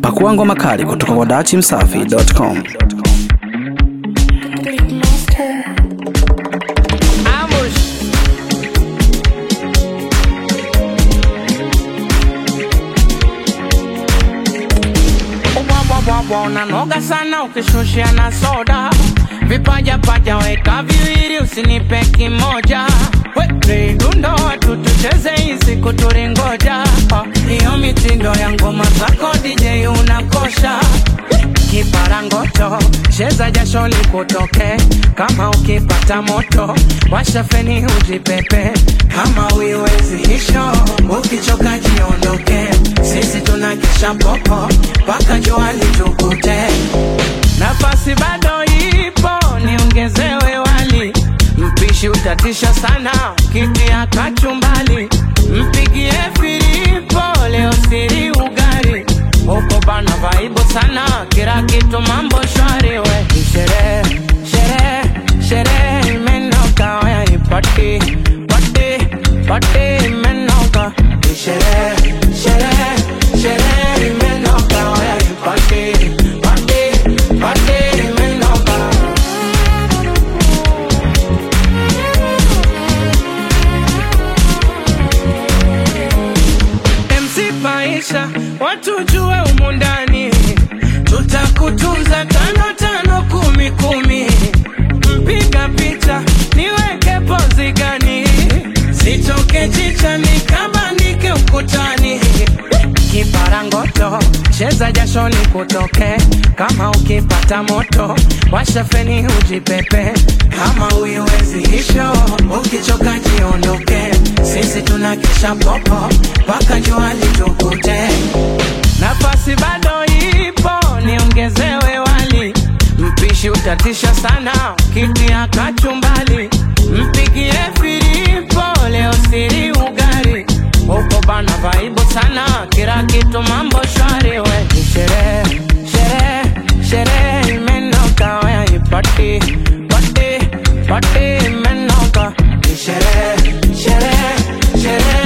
Pakua ngoma kali kutoka kwa dachimsafi.com. Ubwabwabwabwa unanoga sana ukishushia na soda vipaja paja weka viwili usinipe kimoja we dundo watu tucheze hizi kuturingoja hiyo mitindo ya ngoma zako DJ unakosha kiparangoto cheza jasho likutoke kama ukipata moto washa feni ujipepe kama uiwezi hisho ukichoka jiondoke sisi tunakesha popo mpaka jua litukute nafasi bado ipo niongezewe wali mpishi utatisha sana kitia kachumbali mpigie filipo leo siri ugari huko bana vaibu sana kila kitu mambo shwari we sherehe sherehe sherehe imenoka waya ipati pati pati imenoka sherehe sherehe sherehe imenoka waya ipati pati pati imenoka MC Paisha, watu jue umu ndani, tutakutunza tano tano kumi kumi. Mpiga picha niweke pozi gani, sitoke chicha nikabandike ukutani. Kiparangoto cheza jasho likutoke, kama ukipata moto washa feni ujipepe, kama uiwezi hisho ukichoka jiondoke, sisi tunakesha popo mpaka jua litukute. Nafasi bado ipo, niongezewe wali, mpishi utatisha sana, kitia kachumbali, mpigie filipo leo siri ugari huko bana vaibu sana, kila kitu mambo shwari we ni sherehe sherehe sherehe imenoka waya ipati pati pati imenoka ni sherehe sherehe sherehe